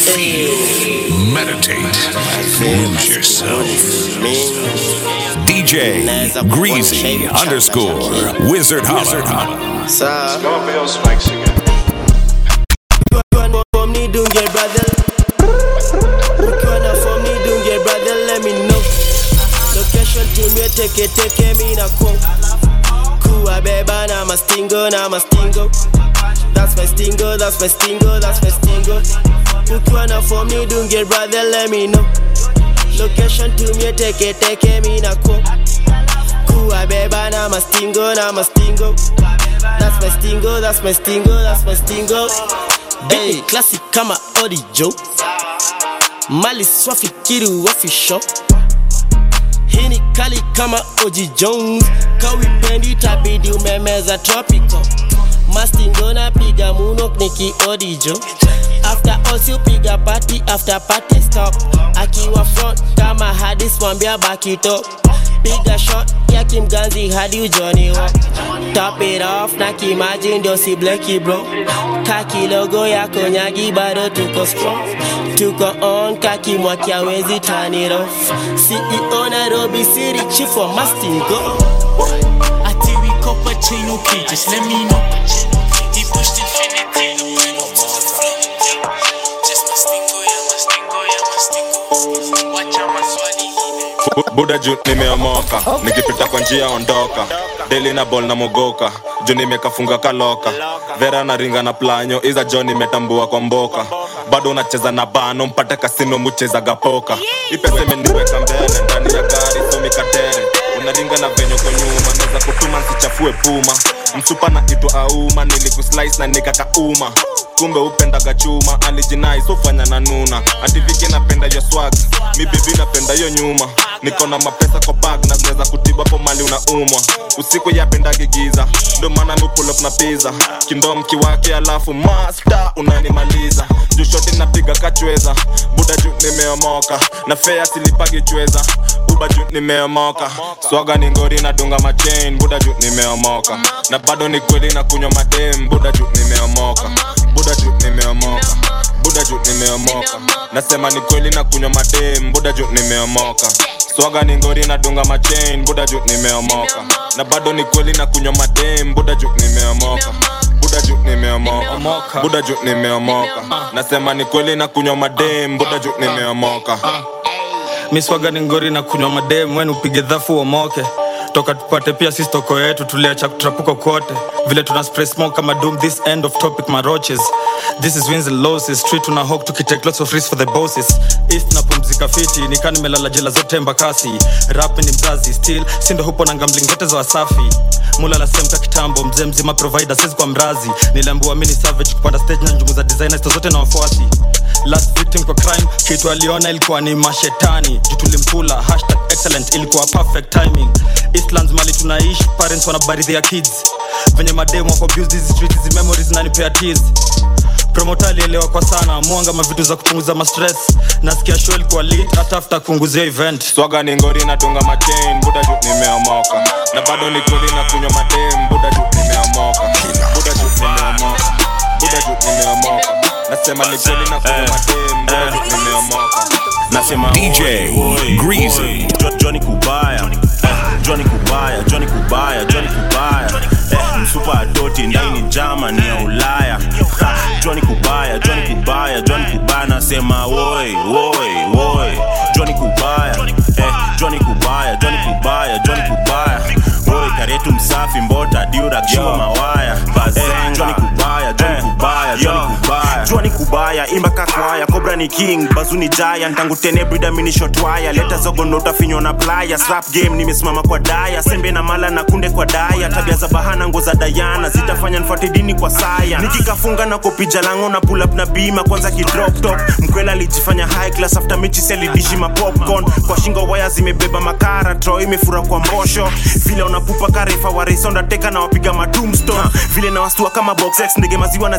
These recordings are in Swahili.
Feel, meditate, lose yourself. DJ Greasy underscore Wizard Holla. Sa Scorpio Spike singing. for me dunge brother Ukiwa na for me dunge brother let me know Location tumie teke teke mi na kwa Kuwa beba na mastingo na mastingo That's my stingo, that's my stingo, that's my stingo Ukiwa na for me dunge brother let me know Location tumie teke teke mi na kwa Kuwa beba na mastingo na mastingo That's my stingo, that's my stingo, that's my stingo Hey, classic kama audio Mali swafikiri wafisho Hii ni kali kama Oji Jones Kawipendi tabidi umemeza tropical Mastingo na piga muno niki odijo After all si upiga party after party stop Akiwa front kama hadis mwambia baki top Piga shot ya kimganzi hadi ujoni wa Top it off na kimaji ndio si bleki bro Kaki logo ya konyagi bado tuko strong Tuko on kaki mwaki awezi turn it off CEO Nairobi City chief wa Mastingo Ati we copper chain, okay, just let me know. He pushed infinity, the point up to the floor. Just my stingo, yeah, my stingo, yeah, my stingo. Watch out, my swali. Bu- buda juu nimeomoka nikipita kwa njia ondoka deli na bol na mogoka juu nimekafunga kaloka vera na ringa na planyo iza jo nimetambua kwa mboka bado unacheza na bano mpate kasino muchezaga poka ipesa imeniweka mbele ndani ya gari somikatere unaringa na venye kwa nyuma naweza kutuma nsichafue puma msupa na itwa auma nilikuslice na nikakauma kumbe upendaga chuma alijinai sofanya na nuna ativiki napenda yo swag mi bibi napenda yo nyuma niko na mapesa kwa bag na zinaweza kutiba po mali unaumwa usiku yapendagi giza ndo maana mi pull up na pizza kindom kiwake alafu master unanimaliza juu shoti napiga kachweza buda juu nimeomoka na fea silipagi chweza uba juu nimeomoka swaga ni ngori nadunga machain buda juu nimeomoka na bado ni kweli na kunywa madem buda juu nimeomoka buda juu nimeomoka buda juu nimeomoka nasema ni kweli na kunywa madem buda juu nimeomoka swaga ni ngori nadunga machain buda juu nimeomoka na bado ni kweli na kunywa madem buda juu nimeomoka buda juu nimeomoka buda juu nimeomoka nasema ni kweli na kunywa madem buda juu nimeomoka miswaga ni ngori na kunywa madem wen upige dhafu uomoke toka tupate pia sisi toko yetu tuliacha kutrapuka kote vile tuna spray smoke kama doom this end of topic maroches this is wins and losses street tuna hawk tukitake lots of risks for the bosses east na pumzika fiti nikaa nimelala jela zote mbakasi rap ni mzazi still sindo hupo na gambling zote za wasafi mulala semka kitambo mzee mzima provider sisi kwa mrazi niliambiwa mini savage kupanda stage na njumu za designers zote na wafuasi last victim kwa crime kitu aliona ilikuwa ni mashetani juu tulimkula hashtag excellent ilikuwa perfect timing eastlands mali tunaishi parents wanabaridhi ya kids venye mademu wako abuse hizi streets hizi memories nanipea tears promota alielewa kwa sana mwanga mavitu za kupunguza mastress nasikia show ilikuwa lit hata after kuunguzia event swaga ni ngori nadunga machain buda juu nimeomoka na bado ni kweli na kunywa madem buda juu nimeomoka buda juu nimeomoka buda juu nimeomoka nasema ni kweli na kunywa madem buda juu nimeomoka nasema DJ oi, oi, Greasy. oi, Jo- Johnny Kubaya Eh, Johnny Kubaya Johnny Kubaya Johnny Kubaya eh, msupa adoti ndani jama ni ya Ulaya Ha, Johnny Kubaya Johnny Kubaya Johnny Kubaya nasema woi woi woi Johnny Kubaya eh, Johnny Kubaya Johnny Kubaya Johnny Kubaya woi karetu msafi mbota diura kishiwa mawaya eh, Johnny Kubaya Johnny Kubaya Johnny Kubaya Johnny Kubaya imba kakwaya Cobra ni king bazuni giant tangu tene brida mini shot wire leta zogo nota finyo na playa slap game nimesimama kwa daya sembe na mala na kunde kwa daya tabia za bahana ngo za dayana zitafanya nfuate dini kwa saya nikikafunga na kopija lango na pull up na bima kwanza kidrop top mkwela alijifanya high class after mechi selidishi ma popcorn kwa shingo waya zimebeba makara tro imefura kwa mbosho vile unapupa karefa waresonda teka na wapiga ma tombstone vile na wastua kama box X ndege maziwa na zioshanga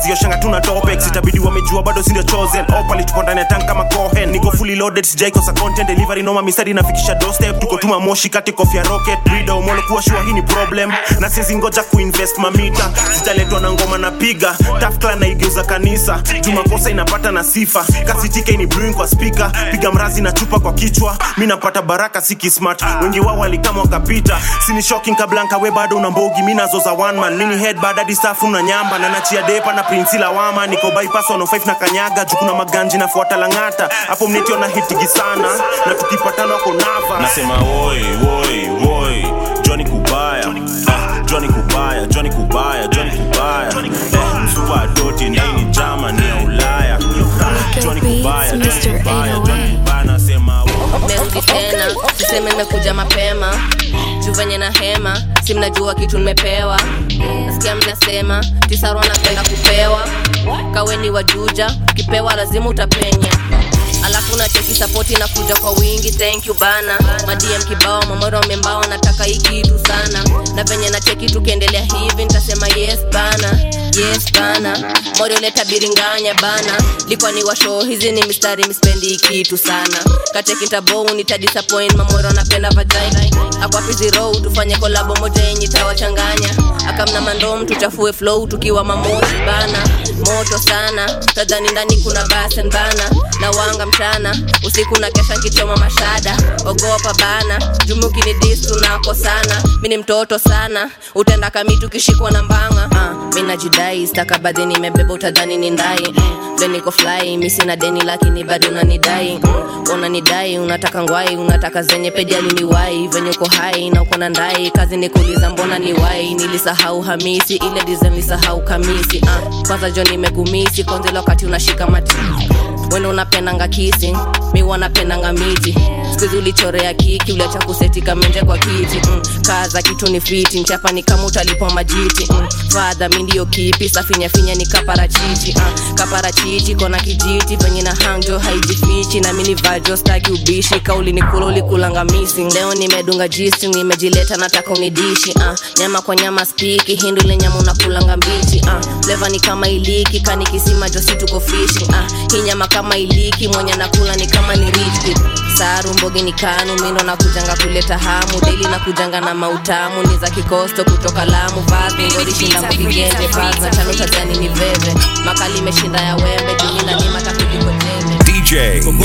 hatuna topex itabidi wamejua bado sindio chosen opali tuko ndani ya tank kama cohen niko fully loaded sijaikosa content delivery noma mistari inafikisha doorstep tuko tuma moshi kati kofia rocket brida umolo kuwa shua hii ni problem na sizi ngoja kuinvest mamita zitaletwa na ngoma na piga tafkla naigeuza kanisa jumakosa inapata na sifa kasitike ni brewing kwa speaker piga mrazi na chupa kwa kichwa mi napata baraka siki smart wengi wao walikama wakapita sini shocking kablanka we bado una mbogi mi nazo za one man mini head badadi safu na nyamba na nachia depa na prinsi lawama niko bypass 105 na kanyaga juu kuna maganji nafuata langata hapo mnetiona hitigi sana na tukipatana wako nava nasema woi woi woi joni kubaya ah, joni kubaya joni kubaya joni kubaya eh, msupa doti ndaini jama ni ya ulaya ah, joni kubaya joni kubaya joni kubaya nasema merudi tena siseme nimekuja mapema juu venye na hema si mnajua kitu nimepewa nasikia mnasema tisaro napenda kupewa kaweni wajuja ukipewa lazima utapenya alafu nacheki sapoti na kuja kwa wingi thank you bana madm kibao mamoro membao nataka hii kitu sana na venye nacheki tukiendelea hivi nitasema yes bana yes bana morio leta biringanya bana likwa ni washo hizi ni mistari mispendi hii kitu sana kacheki ntabou nitadisappoint mamoro napenda vagina akwapizi row tufanye kolabo moja yenye tawachanganya akamna mandom tuchafue flow tukiwa mamoshi bana moto sana tadhani ndani kuna basen bana na wanga mchana usiku na kesha nkichoma mashada ogopa bana jumuki ni dis tunako sana mi ni mtoto sana utenda kamitu kishikwa na mbanga uh, mi najidai stakabadhi nimebeba utadhani ni ndai mm, then niko fly mi sina deni lakini bado unanidai mm, unanidai unataka ngwai unataka zenye pejali ni wai venye uko hai na uko na ndai kazi ni kuuliza mbona ni wai nilisahau hamisi ile design lisahau kamisi uh, kwanza jo nimekumisi kwanzile wakati unashika mati wene unapendanga kisi mi wanapendanga miti skuzi ulichorea kiki uliacha kuseti kamenje kwa kiti mm. kaza kitu ni fiti nchapa ni kama utalipwa majiti mm. fadha mi ndiyo kipi safinyafinya ni kaparachichi uh. kaparachichi kona kijiti venye na hangjo haijifichi na mini vajo staki ubishi kauli ni kula ulikulanga missing leo nimedunga jisi nimejileta nataka unidishi uh. nyama kwa nyama spiki hindu ile nyama unakulanga mbichi uh. leva ni kama iliki kani kisima josi tuko fishi uh. hii nyama kama iliki mwenye nakula ni kama ni rich saru mbogi ni kanu mindo na kujanga kuleta hamu deli na kujanga na mautamu ni za kikosto kutoka lamu vazi ngorishinda mvigenje vazi na chano tadhani ni veve makali imeshinda ya wembe jumina ni matakulikotende DJ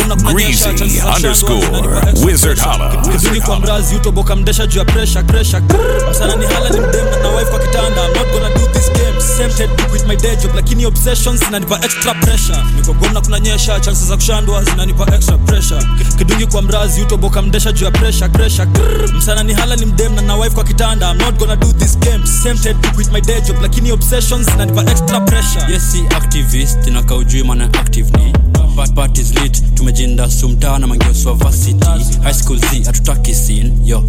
Greasy underscore Wizard Holla. kizungi kwa mrazi utoboka mdesha juu ya presha kresha msana ni hala ni mdem na wife kwa kitanda I'm not gonna do this game tempted to quit my day job lakini obsessions zinanipa extra pressure niko gomna kunanyesha chances za kushandwa zinanipa extra pressure kidungi kwa mrazi utoboka mdesha juu ya presha kresha msana ni hala ni mdem na wife kwa kitanda I'm not gonna do this game tempted to quit my day job lakini obsessions zinanipa extra pressure yes si activist inakaa ujui maana active ni But part is lit tumejinda sumtaa na mangeoswa varsity high school z hatutaki sin yo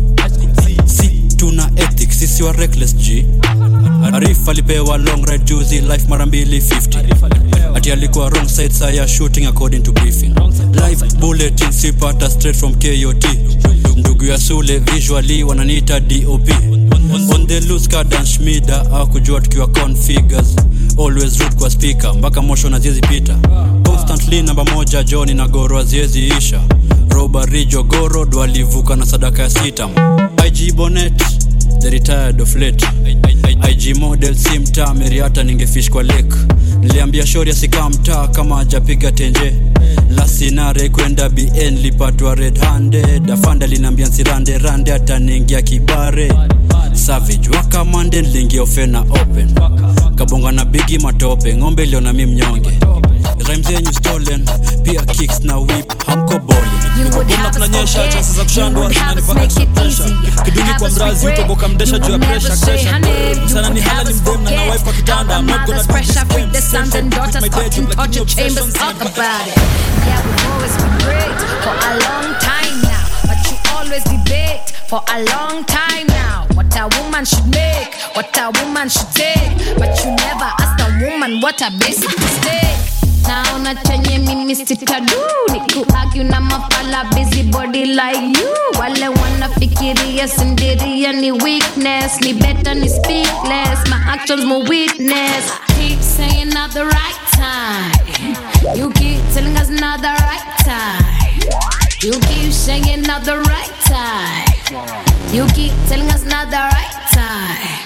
si tuna ethics sisi wa reckless g arif alipewa long ride juzi life mara mbili 50 ati alikuwa wrong side saa ya shooting according to briefing live bulletin sipata straight from kot ndugu ya sule visually wananiita dop on the loose kadan shmida akujua tukiwa configures always root kwa speaker mpaka mosho na ziezi pita constantly namba moja joni na goro aziezi isha robari jogoro dwalivuka na sadaka ya sitam ig bonet the retired of late ig model si mtaa meriata ningefish kwa lake niliambia shori asikaa mtaa kama ajapiga tenje lasinare kwenda bn lipatwa red handed afanda linaambia nsirande rande ataniingia kibare savage wakamande niliingia ofena open kabonga na bigi matope ng'ombe iliona mi mnyonge rhyme zenyu stolen pia kicks na whip hamko bowling gomna kunanyesha chances za kushandwa zinanipa extra pressure kidungi kwa mrazi utoboka mdesha juu ya presha kresha msana ni hala ni mdem na na wife kwa kitanda I'm not gonna do this game the sons and daughters my day job fucking lakini torture chambers obsessions talk zinanipa about it yeah we've always been great for a long time now but you always debate for a long time now what a woman should make what a woman should take but you never ask a woman what a basic mistake naona chenye mimi me sitadu nikuargue na mafala busy body like you wale wanafikiria sindiria ni weakness ni better ni speak less my actions more witness keep saying not the right time you keep telling us not the right time you keep saying not the right time you keep telling us not the right time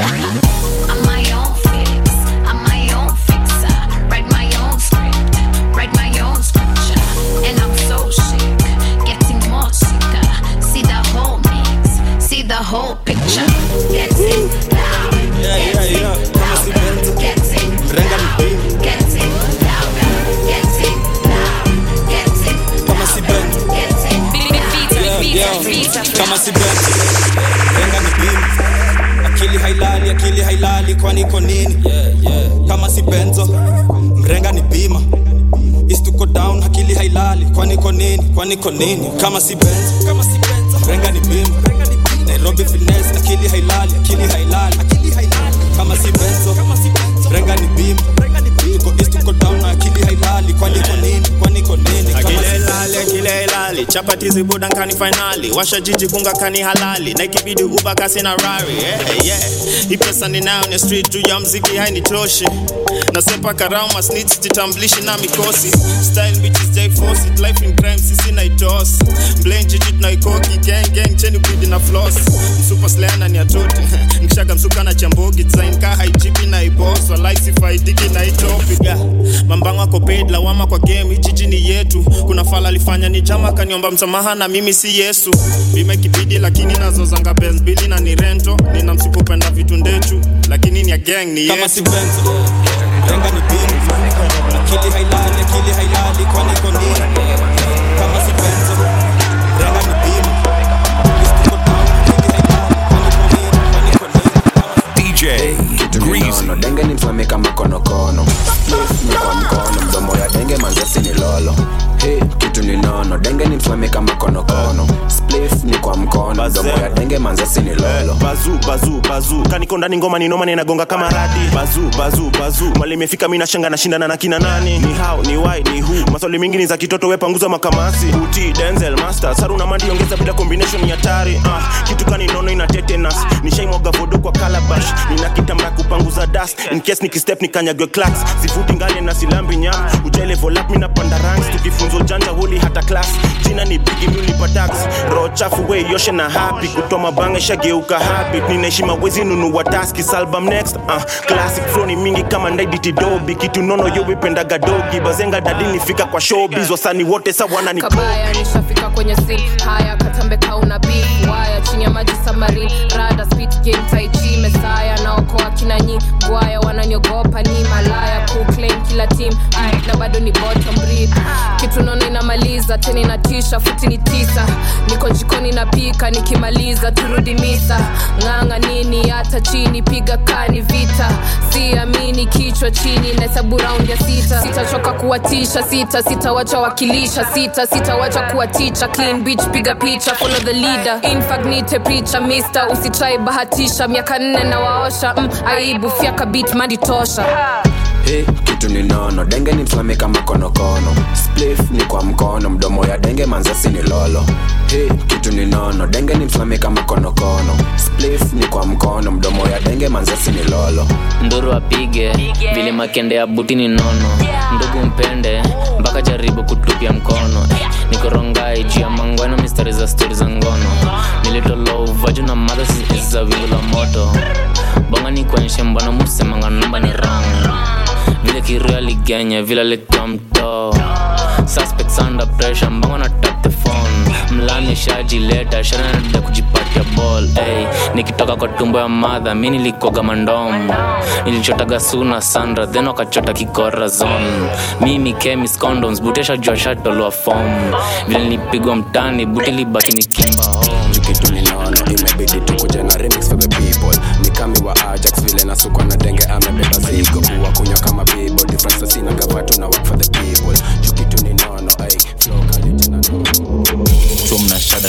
I'm my own fix. I'm my own fixer. Write my own script. Write my own scripture. And I'm so sick. Getting more sicker. See the whole mix. See the whole picture. Getting loud. Yeah, yeah, yeah. Kama si Benzo. Getting Mrenga ni beam. Getting louder. Getting loud. Getting Kama si Benzo. Getting Yeah, yeah. Kama si Benzo. Mrenga ni beam. Akili hailali, akili hailali, kwani iko nini? Kama si Benzo. Mrenga ni bima. East to go down, akili hailali, kwani iko nini? Kwani iko nini? Kama si Benzo. Kama si Benzo. Mrenga ni bima. Nairobi finesse, akili hailali, akili hailali, akili hailali. Kama si Benzo. Kama si Benzo. Mrenga ni bima. Tuko east to go down, na akili hailali, kwani iko nini? Kwani iko nini? Kama si akile ilali akile ilali chapati zibuda nkani fainali washa jiji kunga kani halali na ikibidi uba kasi na rari yeah, yeah. hii pesa ninayo ni street juu ya mziki hainitoshi nasepa karama snitch jitamblishi na mikosi style bitches jai force it life in crime sisi na itos blame jiji tunaikoki gang gang cheni bidi na floss msupa slana ni atote nikishaga msuka na chambogi design ka haijipi na ibos walai sifaidiki na itopiga mambango ako paid lawama kwa game hii jiji ni yetu kuna fala alifanya ni jama kaniomba msamaha na mimi si yesu bima ikibidi lakini nazozanga benz bili na ni rento nina msipopenda vitu ndechu lakini ni ya gang ni kama yetu si Benzo. Mrenga ni bima. Akili hailali, akili hailali, kwani iko nini? Kama si Benzo. Mrenga ni bima. East to go down, akili hailali, kwani iko nini? Kwani iko nini? Kama si DJ Greasy. nono denge ni mfame kama konokono Spliff ni kwa mkono mdomo ya denge manzasi ni lolo Hey, kitu ni nono denge ni mfame kama konokono Spliff ni kwa mkono mdomo ya denge manzasi ni lolo bazu bazu bazu kaniko ndani ngoma ni noma ninagonga kama radi bazu bazu bazu mali imefika mimi nashanga nashindana na kina nani ni how ni why ni who maswali mingi ni za kitoto we panguza makamasi uti denzel master saru na mandi ongeza bila combination ni hatari ah kitu kani nono ina tetanus nishaimwaga vodo kwa calabash nina kitambaa kupanguza dust in case nikistep nikanyagwe clacks sifuti ngale na silambi nyam uja level up mimi napanda ranks tukifunzo janja huli hata class jina ni bigi mimi ulipa tax roho chafu we yoshe na happy kutoa mabanga shageuka habit ninaishi mawezi nunua taski album next uh, classic flow ni mingi kama ndaiditi dobi kitu nono yo wipendaga dogi bazenga dadi nifika kwa showbiz wasani wote sa wanani kabaya nishafika kwenye sin haya katambe kauna beef waya chini ya maji samarin rada speed game taichi mesaya naokoa kina nyi gwaya wananyogopa ni malaya kuclaim kila team na bado ni bottom breed kitu nono inamaliza tena inatisha futi ni tisa niko jikoni napika nikimaliza turudi misa ng'anga nini hata chini piga kani vita siamini kichwa chini nahesabu raundi ya sita sitachoka kuwatisha sita sitawacha wakilisha sita sitawacha kuwaticha clean beach piga picha follow the leader infagnite picha mister usitrai bahatisha miaka nne na waosha mm, aibu fyaka bit madi tosha Hey, kitu ni nono denge ni mfame kama konokono Spliff ni kwa mkono mdomo ya denge manzasi ni lolo Hey, kitu ni nono denge ni mfame kama konokono Spliff ni kwa mkono mdomo ya denge manzasi ni lolo nduru apige vile makende ya buti ni nono ndugu mpende mpaka jaribu kutupia mkono nikorongai juu ya mangwano mistari za stori za ngono nilitolovaju na madha za wingu la moto bonga ni kuonyeshe mbwana musemanga namba ni rong vile kirio aligenya vile alikuwa mtoo suspects under pressure mbongo na tap the phone mlani shajileta shanada kujipatia ball hey, nikitoka kwa tumbo ya madha mi nilikoga mandom nilichotaga suna sandra then wakachota kikora zone mimi chemis condoms butesha jua shatolwa fom vile nilipigwa mtani buti libaki nikimba home kitu ni nono imebidi tukuje na remix for the people ni kami wa ajax vile nasukwa na denge amebeba zigo kuwa kunywa kama bibo difference sina gavatu na work for the people juu kitu ni nono ay flow kali tena nono so mnashada karadhani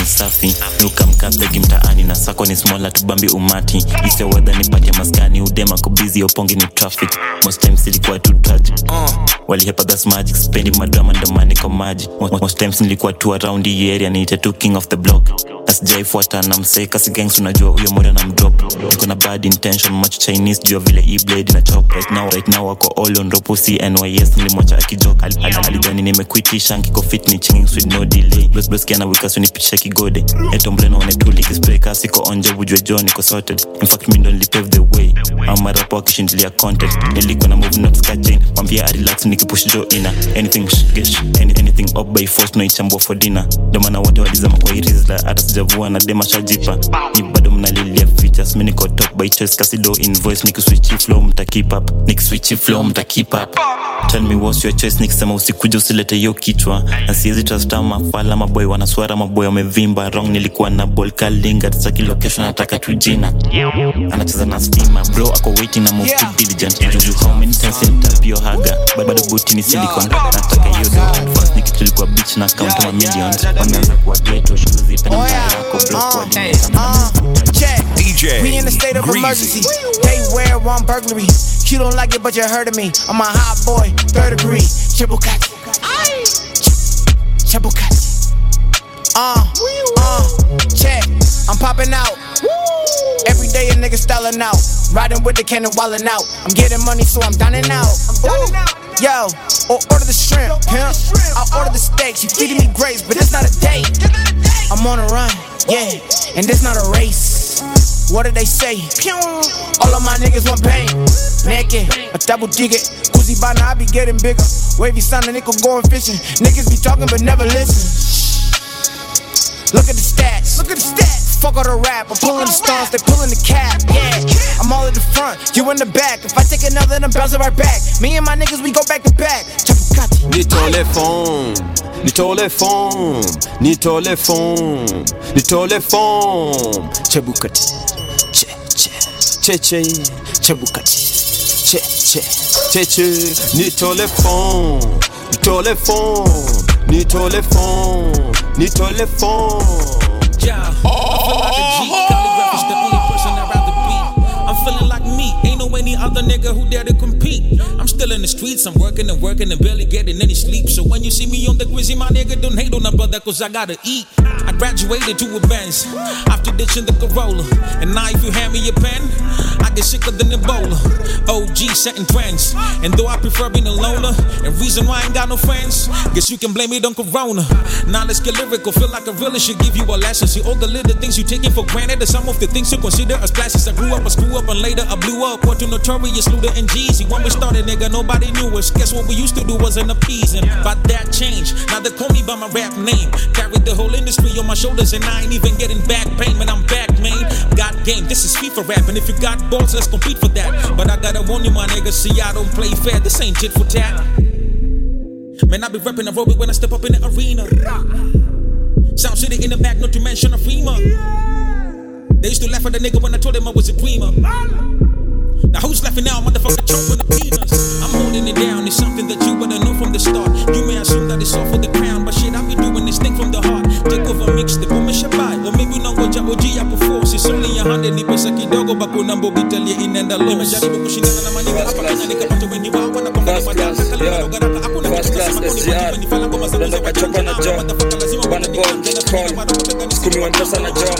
ni safi nukamkapegi mtaani na sako ni smola tubambi umati isiowedha nipate maskani udema kubizi opongi ni traffic most times ilikuwa tu tragic walihepa thas magic spendi madrama ndomani kwa maji Mo- most times nilikuwa tu around hii area niite tu king of the block asijaifuata na mseka sigangs unajua huyo moja na mdrop niko na bad intention macho chinese jua vile e blade na chop right now right now wako all on ropo cnys nilimwacha akijok Al- al- alijani nimekwitisha nkiko fit ni chinging with no delay blos blos kiana wikasu nipitisha kigode etombreno wanetuli kispray kasi ko onje bujwe jo niko sorted in fact mi ndo nilipave the way amarapo akishindilia content nilikuwa na move not skajin wambia arelax nikipush jo ina anything sh- gesh any, anything up by force noichambua for dinner ndo maana wote walizama kwa irizla hata sijavua na dema shajipa ni bado mnalilia features mi niko top by choice kasido invoice nikiswichi flow mta keep up nikiswichi flow mta keep up tell me what's your choice nikisema usikuja usilete hiyo kichwa na siwezi trust ama fala maboy wanaswara maboy wamevimba wrong nilikuwa na ball kalinga tsaki location nataka tu jina anacheza na stima bro ako waiting na move too diligent juju how many times nitapio haga But bado buti ni silicon nataka hiyo do advance nikitulikuwa beach na count ma millions wameanza kuwa ghetto shoes ipenda yako bro kwa DJ We in a state of Greasy. emergency. They wear one burglary. You don't like it, but you heard of me. I'm a hot boy, third degree. Chibukati. Chibukati. Uh, uh, check. I'm popping out. Every day a nigga styling out. Riding with the cannon, wildin' out. I'm getting money, so I'm dining out. Ooh. Yo, or order the shrimp, pimp. I'll order the steaks. You feeding me grapes, but it's not a date. I'm on a run, yeah, and this not a race. What did they say? Pew. All of my niggas want pain. Naked, a double digit. Koozie by now, I be getting bigger. Wavy son, a nickel going fishing. Niggas be talking but never listen. Look at the stats. Look at the stats. Fuck all the rap. I'm pulling the stars, they pulling the cap. Yeah, I'm all in the front, you in the back. If I take another, then I'm bouncing right back. Me and my niggas, we go back to back. Chapukati. nitole fom nitole fom nitole fom nitole fom chebukati che che che che chebukati che che che che nitole fom nitole fom nitole fom nitole fom Yeah, I feel like a G. Calligraph is the only person I'd rather be. I'm feeling like me, ain't no any other nigga who dare to compete. I'm still in the streets, I'm working and working and barely getting any sleep. So when you see me on the quizzy, my nigga, don't hate on a brother, cause I gotta eat. I graduated to a Benz after ditching the Corolla. And now if you hand me a pen, I get sicker than Ebola. OG setting trends. And though I prefer being a loner, and reason why I ain't got no friends, guess you can blame it on Corona. Now let's get lyrical, feel like a really should give you a lesson. See all the little things you taking for granted, are some of the things you consider as classes. I grew up, I screw up, and later I blew up. What to notorious Luda and Jeezy. When we started, nigga, nobody knew us. Guess what we used to do wasn't appeasing. But that changed. Now they call me by my rap name. Carried the whole industry on my shoulders, and I ain't even getting back pain. Man, I'm back, man. Got game. This is FIFA rap, and if you got balls, let's compete for that. But I gotta warn you, my nigga, see I don't play fair. This ain't tit for tat. Man, I be repping aerobic when I step up in the arena. Sound City in the back, not to mention a FEMA. They used to laugh at the nigga when I told them I was a dreamer. Now who's laughing now, motherfucker? Choke with the peanuts. I'm holding it down. It's something that you better know from the start. You may assume that it's all for the crown, but shit, I be doing this thing from the heart. Take over, mix the boom shabai. Or maybe unangoja OG hapo force. It's only a hundred ni pesa kidogo, bakuna mbogi talia inaenda low. Nimejaribu kushindana na maniga hapa Kenya, nikapata wengi wao wanakwambia ni madaka kali wadogo garaka. Hakuna kitu kasema kuni wajibu ni fala ngoma zangu za kachoka na jo bana boy call skumi wa mpesa na jo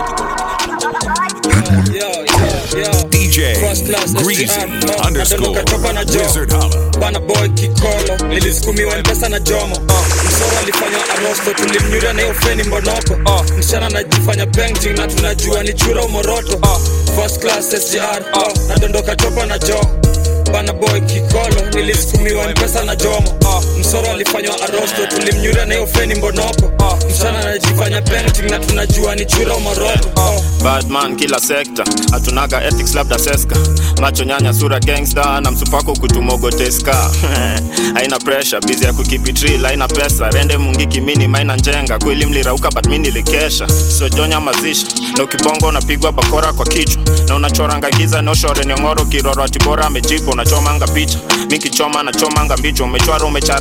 DJ Greasy underscore Wizard Holla. bana boy kikolo nilisukumiwa mpesa na jomo uh, msoro alifanya arosto tulimnyuria na hiyo feni mbonoko uh, msichana anajifanya painting na tunajua ni chura umoroto uh, first class sgr uh, nadondoka chopa na jo bana boy kikolo nilisukumiwa mpesa na jomo uh, msoro alifanywa arosto tulimnyuria na hiyo feni mbonoko uh, msichana anajifanya painting na tunajua ni chura umoroto uh, badman kila sekta hatunaga ethics labda seska macho nyanya sura gangsta na msupako kutumogoteska haina pressure bizi ya kukipitri haina pesa rende mungiki mini maina njenga kweli mlirauka but mi nilikesha sojonya mazisha na ukibongo unapigwa bakora kwa kichwa na unachoranga giza noshore nyongoro kiroro atibora amejipa unachomanga picha mikichoma nachomanga mbicho umechwara umecharara na una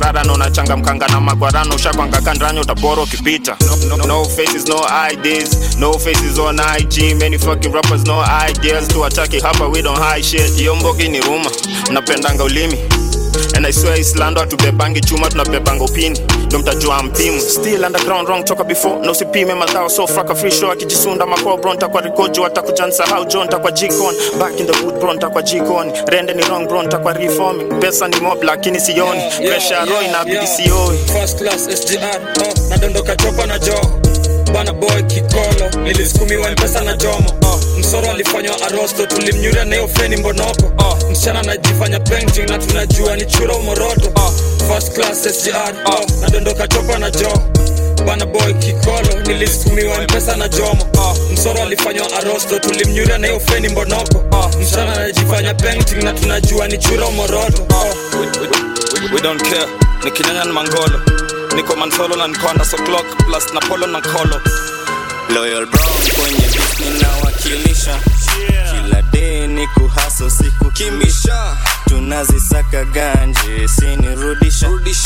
unachangamkanga na magwarano ushakwanga kandranya utabora ukipita no, no, no faces no IDs no faces on IG many fucking rappers no ideas tuwataki hapa we don't hide shit hiyo mbogi ni ruma mnapendanga ulimi And I swear Islando hatubebangi chuma tunabebanga upini ndo mtajua mpimu still underground wrong toka before na usipime madhao so fraka free show akijisunda makoo bro ntakwa rikojo atakuja nsahau jo ntakwa jikon back in the boot bro ntakwa jikoni rende ni wrong bro ntakwa reforming pesa ni mob lakini sioni pressure ya roho inabidi sioi First class SGR oh, nadondoka chopa na joo bana boy kikolo nilisukumiwa mpesa na jomo oh, msoro alifanywa arosto tulimnyuria na hiyo feni mbonoko oh, msichana anajifanya painting na tunajua ni chura umoroto oh, first class SGR oh, nadondoka chopa na joo bana boy kikolo nilisukumiwa mpesa na jomo oh, msoro alifanywa arosto tulimnyuria na hiyo feni mbonoko oh, msichana anajifanya painting na tunajua ni chura umoroto oh. we, we, we, we don't care nikinyanya ni mangolo niko mansolo na nikoanda so clock plus na polo na kolo Loyal Brown kwenye beat ninawakilisha kila day ni kuhaso siku kimbisha tunazisaka ganje sinirudisha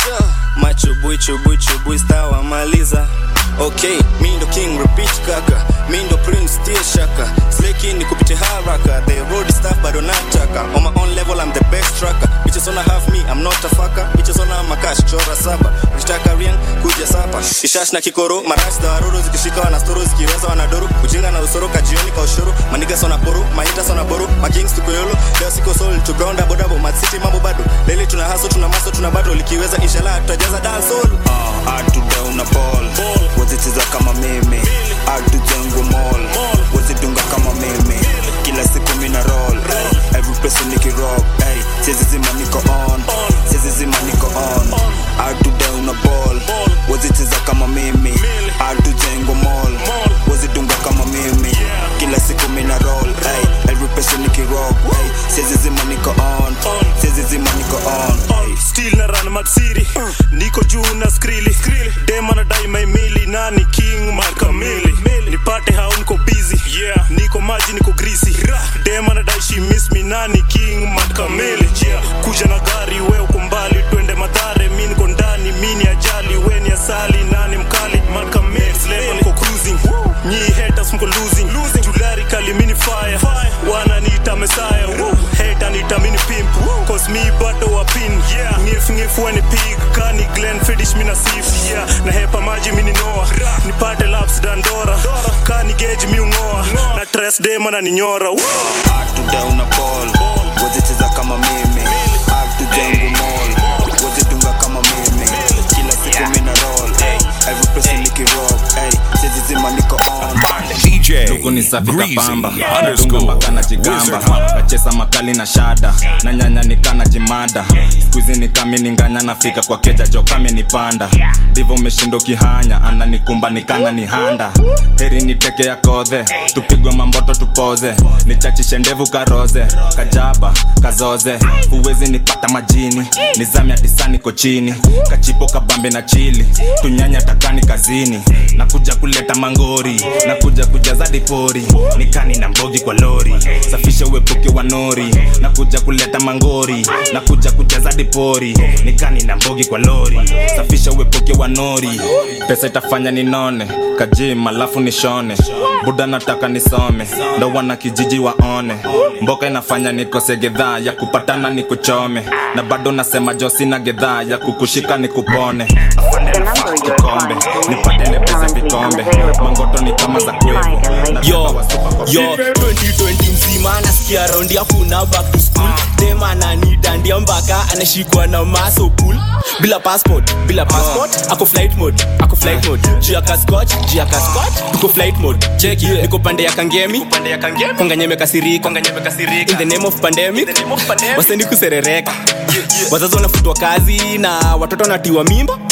macho bui chubui chubui stawamaliza okay mi ndo king repeat kaka mi ndo prince tie shaka sleki ni kupite haraka the road staff bado nataka on my own level I'm the best tracker bitches wanna have me I'm not a fucker bitches wanna makash chora saba ukitaka rien kuja sapa kishash na kikoro marash za waruru zikishika wana storo zikiweza wanadoru ujinga na usoro kajioni kwa ushuru maniga sona poru mahita sona boru makings tukoyolo leo siko soul to ground abo dabo mad city mambo bado lele tuna haso tuna maso tuna bado likiweza inshallah tutajaza dance soul uh, atudauna ball wazicheza kama mimi atujengu mall wazidunga kama mimi kila siku mina roll hey, every person nikirock hey, siezi zima niko on siezi zima niko on atudauna ball wazicheza kama mimi atujengu mall wazidunga kama mimi kila siku mina roll hey, every person nikirock hey, siezi zima niko on siezi zima niko on hey. still na run matsiri niko juu na skrili dema na dai maimili nani king makamili nipate hao niko busy yeah. niko maji niko grisi dema na dai she miss me nani king makamili yeah. kuja na gari we uko mbali twende madhare mi niko ndani mi ni ajali we ni asali nani mkali makamili level niko cruising nyi haters mko losing julari kali mini fire wananiita mesaya hata niita mini pimp cause mi bado wa pin yeah. ngif ngif wani pig kani glen fidish mina sif yeah. na hepa maji mini noa nipate laps dandora kani gauge mi ungoa na tres dema na ninyora atudauna ball wazicheza kama mimi atujengu mall wazidunga kama mimi kila siku mina roll hey, every person nikirock hey, siezi zima niko on Luku ni safi kapamba Dunga mpaka na jigamba Kachesa makali na shada Na nyanya nikana jimada Squeezy ni kami ninganya nafika kwa keja jo kame nipanda Divo meshindo kihanya Ananikumba nikana ni handa Heri niteke ya kodhe Tupigwe mamboto tupoze Nichachishe ndevu karoze Kajaba, kazoze Huwezi nipata majini Nizami atisani kochini Kachipo kabambe na chili Tunyanya takani kazini Nakuja kuleta mangori Nakuja kujaza dipori Nikani na mbogi kwa lori Safisha uepuke wa nori Nakuja kuleta mangori Nakuja kujaza dipori Nikani na mbogi kwa lori Safisha uepuke wa nori Pesa itafanya ninone Kajima alafu nishone Buda nataka nisome Ndo wana kijiji waone Mboka inafanya nikose gedhaa Ya kupatana nikuchome Na bado nasema jo sina gedhaa Ya kukushika nikupone Afande nafaa kikombe Nipate lepeza vikombe Mangoto ni kama za kwevu yo yo 2020 mzima nasikia raundi hakuna back to school dema nanidandia mpaka anashikwa na maso pool bila passport bila passport ako flight mode ako flight mode juu ya kaskot juu ya kaskot tuko flight mode cheki niko pande ya kangemi konganyeme kasirika in the name of pandemic wasendi kuserereka wazazi wanafutwa kazi na watoto wanatiwa mimba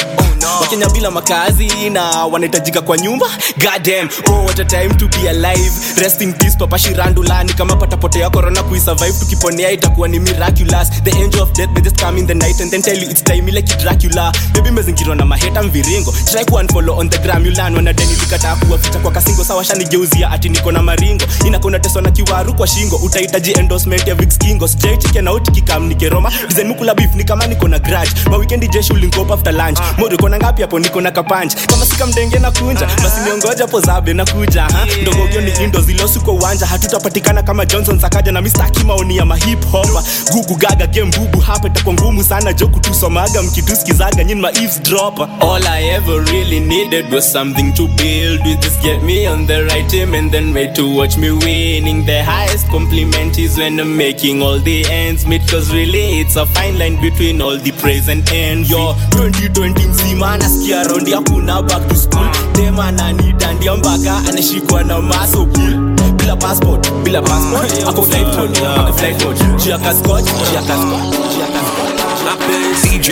wakenya bila makazi na wanahitajika kwa nyumba goddamn oh what a time to be alive rest in peace papa shirandulani kama patapotea corona kuisurvive tukiponea itakuwa ni miraculous the angel of death may just come in the night and then tell you it's time like dracula baby mezingirwa na maheta mviringo try ku unfollow on the gram yulan wanadeni likataa kuwaficha kwa kasingo sawa shanigeuzia ati niko na maringo inakona teswa na kiwaru kwa shingo utahitaji endorsement ya Vicks Kingo straight chicken out kikam nikeroma design mukula beef ni kama niko na grudge ma weekend jeshi ulinkopa after lunch mori kona ngapi hapo niko na kapanch kama sika mdenge na kunja basi niongoja po zabe na kuja ha ndogo gyo ni indo zilosi kwa uwanja hatutapatikana kama Johnson Sakaja na Mr. Kimaoni ya mahip hopper gugu gaga game bubu hapa itakuwa ngumu sana jo kutusomaga mkituskizaga nyinyi ma eavesdropper all I ever really needed was something to build with just get me on the right team and then wait to watch me winning the highest compliment is when I'm making all the ends meet cause really it's a fine line between all the praise and envy yo 2020 mzima nasikia raundi hakuna back to school tema ananidandia mpaka anashikwa na maso pool bila passport bila passport ako flight mode ako flight mode juu aka scotch juu aka scotch juu aka DJ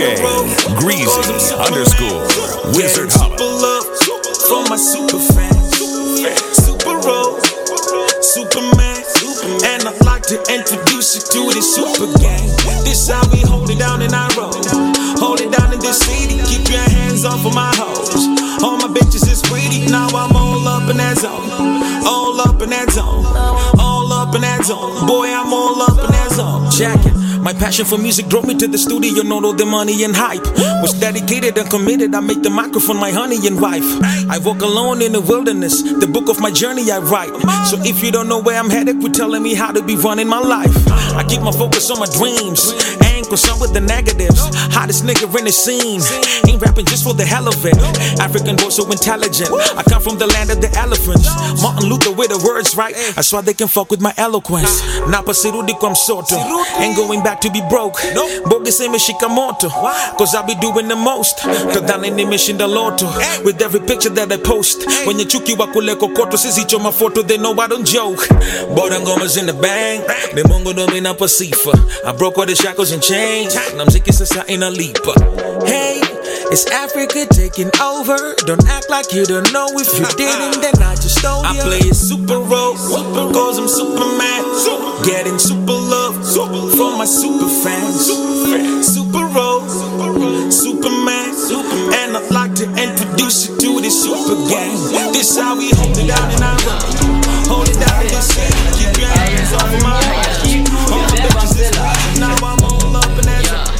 Greasy underscore Wizard Holla. Super love for my super fans. Super roll, Superman. And I'd like to introduce you to the super gang. This how we hold it down in our road. Hold it down in this city. Keep your hands off of my hoes. All my bitches is pretty. Now I'm all up in that zone. All up in that zone. All up in that zone. Boy, I'm all up in that zone. Check it. My passion for music drove me to the studio, not all the money and hype. Was dedicated and committed, I make the microphone my honey and wife. I walk alone in the wilderness, the book of my journey I write. So if you don't know where I'm headed, quit telling me how to be running my life. I keep my focus on my dreams, ain't concerned with the negatives. Hottest nigga in the scene, ain't rapping just for the hell of it. African boy so intelligent, I come from the land of the elephants. Martin Luther with the words right, that's why they can fuck with my eloquence. Napa sirudi kwa msoto, ain't going back to be broke. Bogus imeshika moto, cause I be doing the most. Tadhani nimeshinda loto, with every picture that I post. Wenye chuki wa kule kokoto, sisi choma photo, they know I don't joke. Bora ngoma's in the bang, ni mungu ndo mina pasifa. I broke all the shackles and chains, na mziki sasa inalipa. Hey, it's Africa taking over. Don't act like you don't know. If you didn't, then I just stole you. I play a super role, cause I'm Superman. Getting super love for my super fans. Super role, Superman. And I'd like to introduce you to the super gang. This how we hold it down in our road. Hold it down in this city. Keep your hands off of my heart. All my bitches is hot. Now I'm all up in that zone.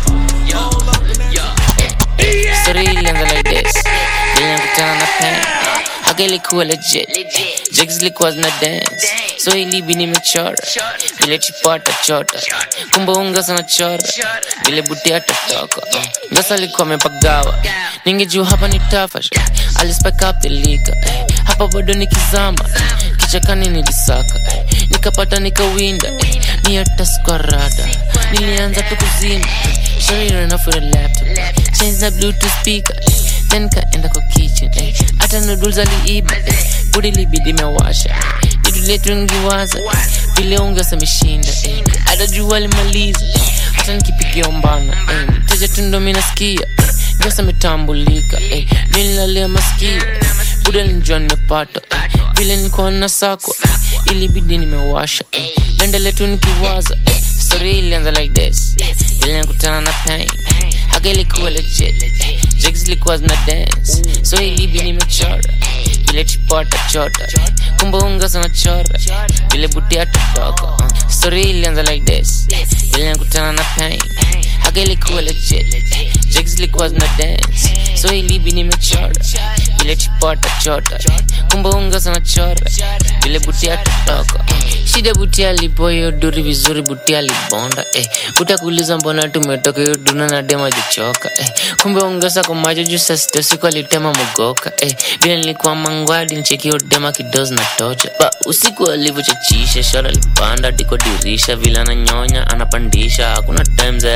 Story ilianza like this Nilikutana na pen Haka ilikuwa legit Jigs zilikuwa zina dance So ilibi nimechora Vile chipo atachota Kumbe unga sana chora Vile buti atatoka Ngasa alikuwa amepagawa Ningejua hapa ni tafash Alispike up the liquor Hapa bado nikizama Kichakani nilisaka Nikapata nikawinda Ni hata sikuwa rada Nilianza tu kuzima Shari ran off with a laptop Change the bluetooth speaker Then kaenda kwa kitchen eh. Hata noodles aliiba eh. Budi libidi mewasha Jitu letu ngiwaza Vile ungesa mishinda eh. Hata jua limaliza eh. Hata nikipigia umbana eh. Teja tundo minasikia eh. Ngosa metambulika eh. Nililalia masikio Buda nilijua nimepata eh. Vile nilikuwa nasakwa eh. Ilibidi nimewasha eh. Naendelea tu nikiwaza eh. Story ilianza like this Vile nakutana na pain Haka ilikuwa legit Jigs ilikuwa zina dance So ilibi nimechora Vile chipo atachota Kumbe unga sana chora Vile buti atatoka uh. Story ilianza like this Vile nakutana na pain Haka ilikuwa legit Jigs ilikuwa zina dance So ilibi nimechora Vile chipo atachota Kumbe unga sana chora Vile buti atatoka Shida buti alipo hiyo duri vizuri buti alibonda eh. Utakuuliza mbona tumetoka hiyo duna na dema jichoka eh. Kumbe ongeza kwa macho juu saa sita usiku alitema mogoka eh. Vile nilikuwa mangwadi ncheki hiyo dema kidozi na tocha ba usiku alivyochachisha shara alipanda diko dirisha vile ananyonya anapandisha hakuna time za yalali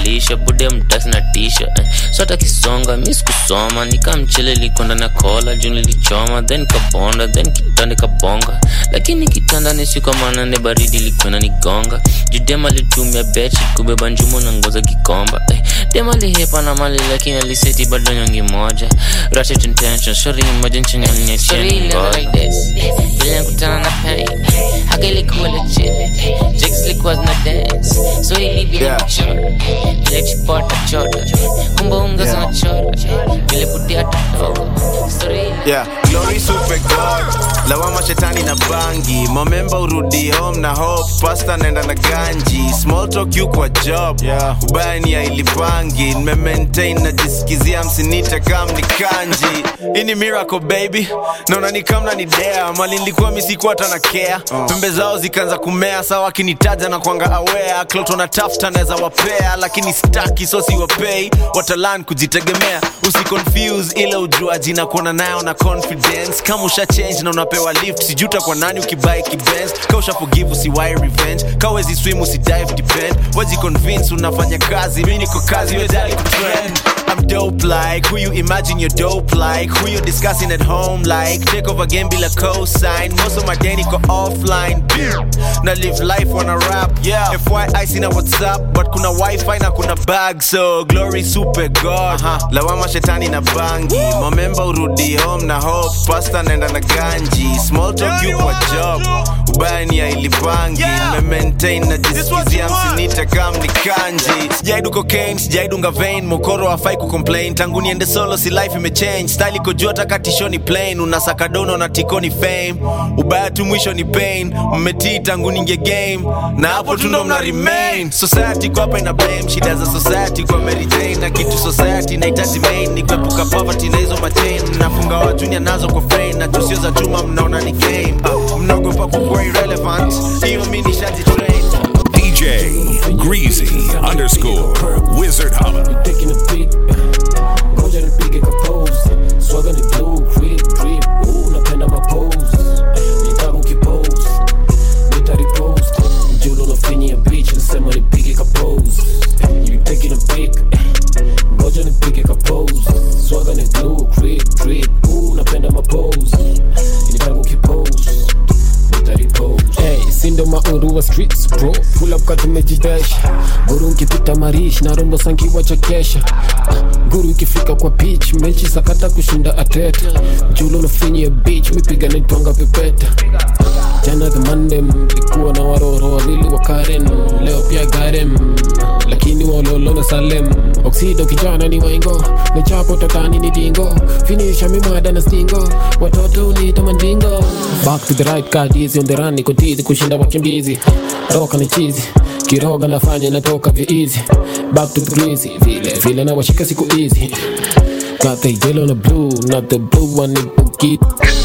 kumkalisha bude mtasi na tisha eh. so hata kisonga mi sikusoma nikamchele likonda na kola juu nilichoma then kabonda then kitanda kabonga lakini kitanda nisikamana ne baridi likwena nigonga judema litumia bechi kubeba njumo na ngoza kikomba eh. dema lihepa na mali lakini aliseti bado nyongi moja ratchet intention shori moja Sorry, nchanyanyecheni never like this. Vile nakutana na pain Haka ilikuwa legit Jigs ilikuwa zina dance So ili vile Yeah. kuchora Vile chipota chota Kumbe unga Yeah. zina chora Vile putia tutogo Story yeah glory super god lawama shetani na bangi momemba urudi home na hope pasta naenda na ganji small talk you kwa job yeah. ubaya ni ailipangi nimemaintain najisikizia msinite kam ni kanji hii ni miracle baby naona ni kamna ni dea mali nilikuwa misikuwa hata na care pembe zao zikaanza kumea sawa akinitaja na kwanga aware kloto na tafuta naweza wapea lakini staki so siwapei watalan kujitegemea usiconfuse ile ujuaji na kuona nayo na confidence kama usha change na unapewa lift sijuta kwa nani ukibai kibenz ka usha forgive usiwai revenge ka wezi swim usidive depend waji convince unafanya kazi mi niko kazi wejali kutrend I'm dope like who you imagine you're dope like who you discussing at home like take over game bila cosign most of my day niko offline na live life wanna rap yeah FYI sina WhatsApp but kuna wifi na kuna bag so glory super god uh-huh. lawama shetani na bangi momemba urudi home na hope pasta naenda na ganji small talk you kwa job ubaya ni ailipangi nimemaintain na jisikizia msinite kam ni kanji sijaidu cocaine sijaidunga vein mokoro afai kucomplain tangu niende solo si life imechange style iko juu hata katishoni plain unasaka dono na tikoni fame ubaya tu mwisho ni pain mmetii tangu ninge game na hapo tu ndo mna remain society kwa hapa ina blame shida za society kwa Mary Jane na kitu society nahitaji main ni kuepuka poverty na hizo machain nafunga wa junior nazo kwa frame na tusio za chuma mnaona ni game uh, mnaogopa kukuwa irrelevant hiyo mi nishaji train DJ Greasy underscore Wizard Hub. Taking a peek, ngoja nipige kapose swaga ni blue drip drip Ooh, napenda mapose nitaka ukipose nitaripost mjulo nafinyia beach nasema nipige kapose you taking a peek ngoja nipige kapose swaga ni blue drip drip Ooh, napenda mapose nitaka ukipose Hey, sindo mauru wa streets bro pull up katumejibesha guru nkipita marish na rombo sankiwa chakesha Ah, guru ikifika kwa pitch mechi sakata kushinda ateta julo nafinyi ya beach mipiga naitwanga pepeta jana the monday likuwa na waroro wawili wa karen leo pia garem lakini walolo na salem oksido kijana ni waingo nechapo tatani ni dingo finisha mimada na stingo watoto uniita mandingo back to the right card easy on the run niko tizi kushinda wakimbizi roka ni chizi kiroga nafanya natoka viizi back to the greasy vile vile na washika siku easy got the yellow na blue not the blue one ni bukit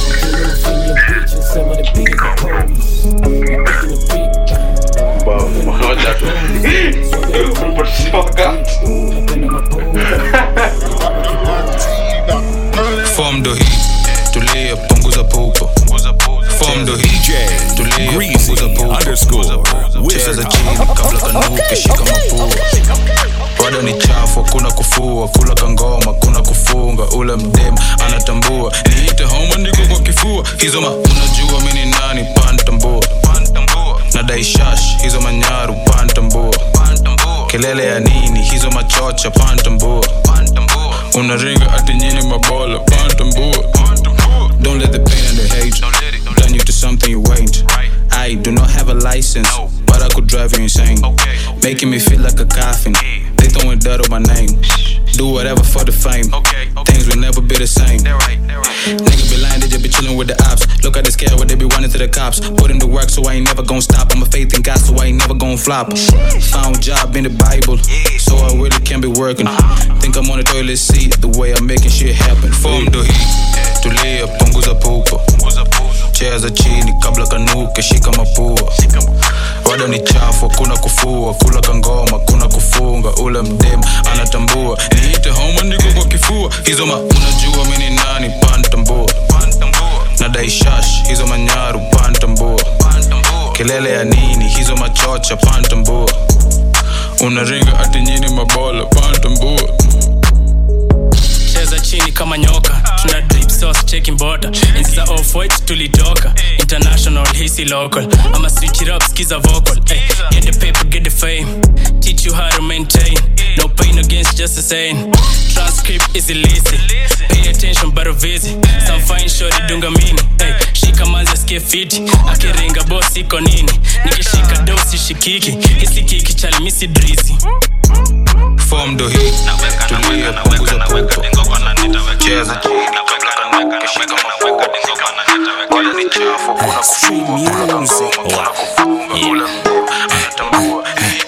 Form ndo hii tulia punguza pupo Form ndo hii tulia punguza pupo cheza chini kabla kanuke shika mapua bado ni chafu hakuna kufua kula kangoma kuna kufunga ule mdem anatambua niite homa niko kwa kifua hizo ma unajua mini nani pantambua nadai shash hizo manyaru pantambua kelele ya nini hizo machocha pantambua unaringa ati nyini mabola pantambua don't let the pain and the hate turn you to something you ain't I do not have a license but I could drive you insane making me feel like a coffin they throwing dirt on my name do whatever for the fame things will never be the same Nigga be lying, they just be chilling with the ops. Look at the scale, what they be running to the cops. Put in the work, so I ain't never gonna stop. I'm a faith in God, so I ain't never gonna flop. Found job in the Bible, so I really can't be working. Think I'm on the toilet seat, the way I'm making shit happen. Form ndo hii, tulia, punguza pupo. Cheza chini kabla kanuke, shika mapua. Wada ni chafu, hakuna kufua, kula kangoma, kuna kufunga. Ule mdem anatambua, niite homa, niko kwa kifua. Hizo ma unajua mimi ni nani, pantambua. Nadai shash, hizo manyaru, pantambua. Kelele ya nini, hizo machocha, pantambua. unaringa ati nyini mabola pantambua cheza chini kama nyoka tuna drip sauce checking border insta off white tulitoka international hisi local ama switch it up skiza vocal hey, get the paper get the fame teach you how to maintain no pain against just the same transcript is illicit pay attention but visit some fine shorty dunga mini hey, shika manzi asikie fiti akiringa boss iko nini nikishika dosi shikiki hisi kiki chalimisi drizi fom ndo hii tulia punguza pupa cheza chini kabla kanuka shika mafua Wala ni chafu kuna kufunga kuna kagoma kuna kufunga kula anatambua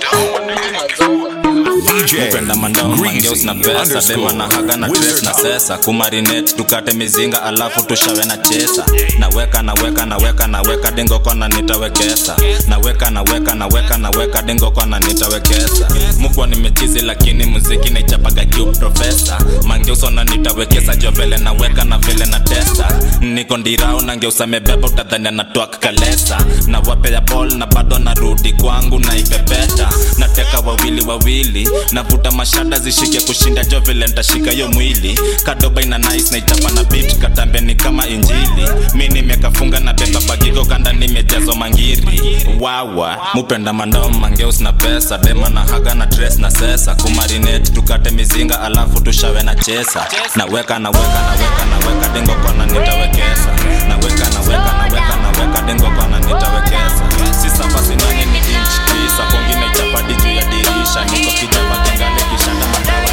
mupenda mandao mangeus na pesa dema na haga na tres na sesa kumarinet tukate mizinga alafu tushawe na chesa naweka naweka naweka naweka dengo kona nitawekesa naweka naweka naweka naweka dengo kona nitawekesa mukwa nimechizi lakini muziki naichapaga kiu profesa mangeusona nitawekesa jo vile naweka na vile na testa niko ndirao nangeusa mebeba utadhania na twak kalesa na wapea bol na bado narudi kwangu naipepeta nateka wawili wawili navuta mashada zishike kushinda jo vile ntashika yo mwili kadoba ina nice na ichapa na bit katambeni kama injili mi nimekafunga na beba bagigo kanda nimejazwa mangiri wawa mupenda mandao mangeus na pesa dema na haga na tres na sesa kumarinet tukate mizinga alafu tushawe na chesa naweka naweka naweka naweka dengo kona nitawekesa naweka naweka naweka naweka dengo kona nitawekesa si saba sinane ni inch tisa kongine ichapadi juu ya dirisha niko kijapa kengale kishanda madawa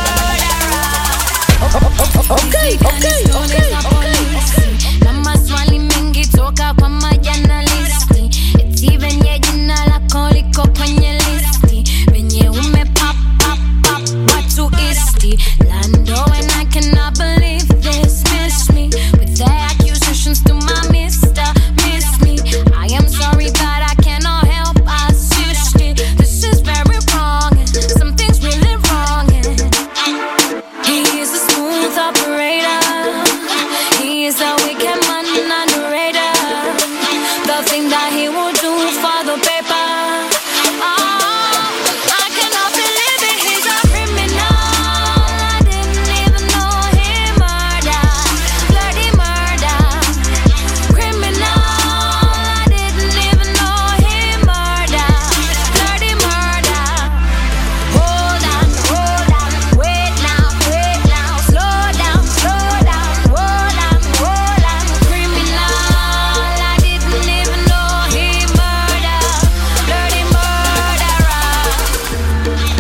Okay, okay, okay, okay. Na maswali mengi toka kwa majanalisti Eti venye jina lako liko kwenye listi Venye ume pop, pop, pop, watu isti Lando and I cannot believe this Miss me with the accusations to my mister Miss me I am sorry but I cannot help assist it This is very wrong and something's really wrong and he is a smooth operator. He is a wicked man underrated. The thing that he will do for the paper. Oh, I cannot believe it. He's a criminal. I didn't even know he murdered. Bloody murder. Criminal. I didn't even know he murdered. Bloody murder. Hold on, hold on, wait now, wait now, slow down, slow down, hold on, hold on, criminal. I didn't even know he murdered, bloody murderer.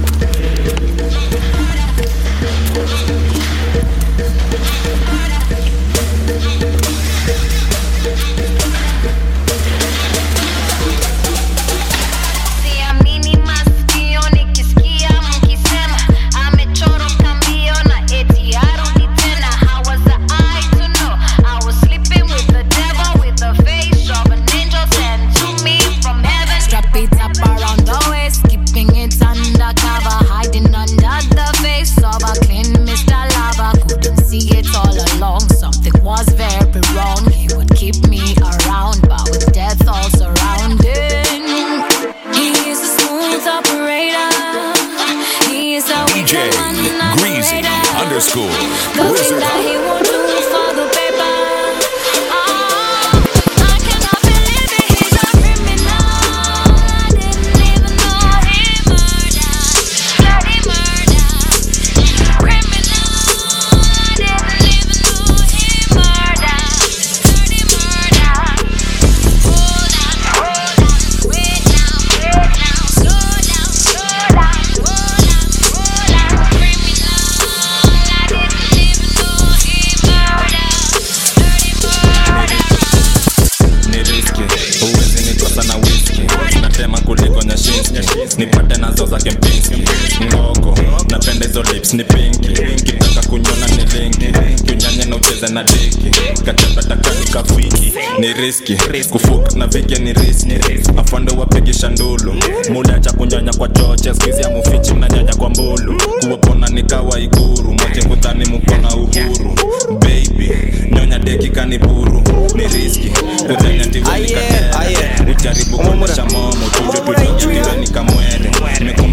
Siamini masikio nikisikia mkisema amechoroka mbio na eti arudi tena. How was I to know? I was sleeping with the devil with the face of an angel sent to me from heaven. Strap it up around the waist, keeping it undercover, hiding under the face of a clean Mr. Lava. Couldn't see it all along. Something was very wrong. He would keep me around, but with death all surrounding. He is a smooth operator. He is a DJ wicked man Greasy underrated. underscore The thing Wizard that he Hub. will do for the paper. Oh, I cannot believe it. He's a criminal. I didn't even know he murdered. Bloody murder. Criminal. I didn't even know he murdered. Bloody murder. Hold on, hold on, wait now, wait now, slow down, slow down, hold on, hold on, criminal. I didn't even know he murdered. ni riski huwezi nikosa na wiski natema kuliko nyashinski nipate nazo za kempinski ngoko napenda hizo lips ni pinki kitaka kunyona ni linki kiunyanye na ucheze na diki kachapatakani kafiki ni riski kufuk na vike ni riski afande wapigisha ndulu muda cha kunyanya kwa choche skizi ya mufichi mnanyanya kwa mbulu kuwapona nikawa iguru moche kudhani mukona uhuru baby nyonya deki kaniburu ni riski kudhani atiwanikatera ujaribu kuonyesha momo tujutujujuiwe nikamwere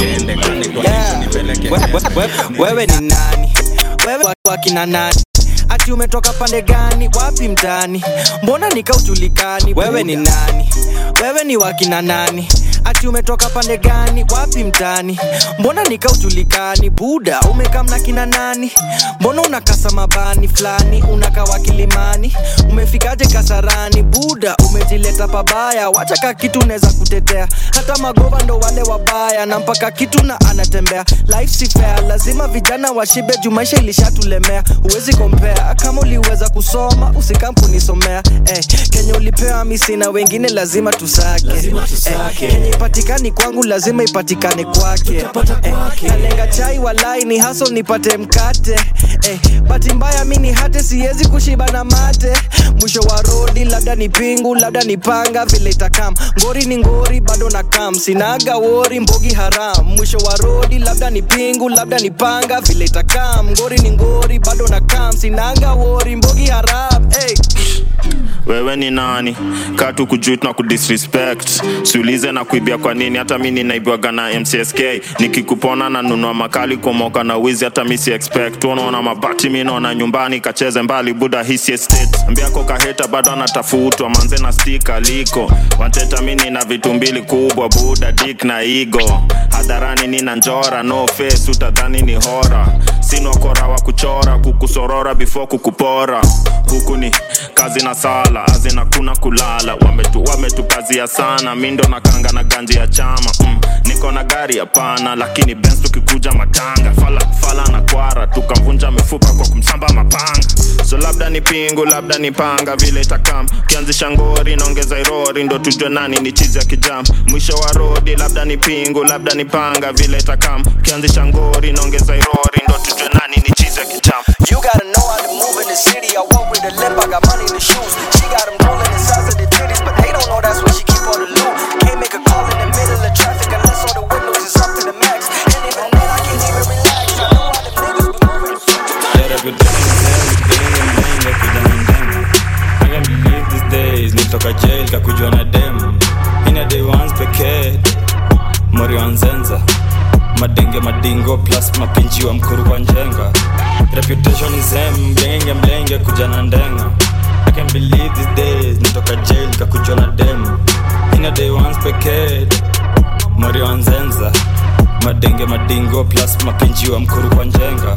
niende kani kwa Yeah. nipeleke We- we- we- wewe ni nani wewe wa- wakina nani ati umetoka pande gani wapi mtani mbona nikaujulikani wewe ni nani wewe ni wakina nani ati umetoka pande gani wapi mtani mbona nikaujulikani buda umekamna kina nani mbona unakasa mabani fulani unakawa kilimani umefikaje kasarani buda umejileta pabaya wacha ka kitu unaweza kutetea hata magova ndo wale wabaya na mpaka kitu na anatembea life si fair lazima vijana washibe juu maisha ilishatulemea huwezi kompea kama uliweza kusoma usikampunisomea eh, kenye ulipewa misi na wengine lazima tusake, Eh, kenye ipatikani kwangu lazima ipatikane kwake eh, kalenga chai walai ni haso nipate mkate eh, bati mbaya mi ni hate siwezi kushiba na mate mwisho wa rodi labda ni pingu labda ni panga vile itakam ngori ni ngori bado na kam sinaga wori mbogi haram mwisho wa rodi labda ni pingu labda ni panga vile itakam ngori ni ngori bado na kam sinaga wori mbogi haram hey. wewe ni nani katu kujut na kudisrespect siulize na kuibia kwa nini hata mi ninaibwaga na mcsk nikikupona na nunua makali kumoka na wizi hata mi si expect unaona mabati mi naona nyumbani kacheze mbali buda hisi estate mbiako kaheta bado anatafutwa manze na stika liko wateta mi nina vitu mbili kubwa buda dik na igo hadharani nina njora no face utadhani ni hora sinokora wa kuchora kukusorora before kukupora huku ni kazi na sala azina kuna kulala wametu wametupazia sana mindo na kanga na ganji ya chama mm. niko na gari hapana lakini bens tukikuja matanga fala, fala na kwara tukamvunja mifupa kwa kumsamba mapanga so labda ni pingu labda ni panga vile itakam ukianzisha ngori naongeza irori ndo tujue nani ni chizi ya kijam mwisho wa rodi labda ni pingu labda ni panga vile itakam ukianzisha ngori naongeza irori ndo tujue nani ni chizi ya kijam You gotta know how to move in the city. I walk with a limp, I got money in the shoes. She got them rolling the size of the titties, but they don't know that's what she keep on the loop. Can't make a call in the middle of traffic unless all the windows is up to the max. And even then, I can't even relax. I know how the niggas be moving. Better good things, yeah, good things, yeah, kuja na ndema. I can't believe these days nitoka jail kakujua na dem ina day once pekee mori wa nzenza madenge madingo plus mapinji wa mkuru kwa njenga reputation is em mlenge mlenge kuja na ndenga I can't believe these days nitoka jail kakujua na dem ina day once pekee mori wa nzenza madenge madingo plus mapinji wa mkuru kwa njenga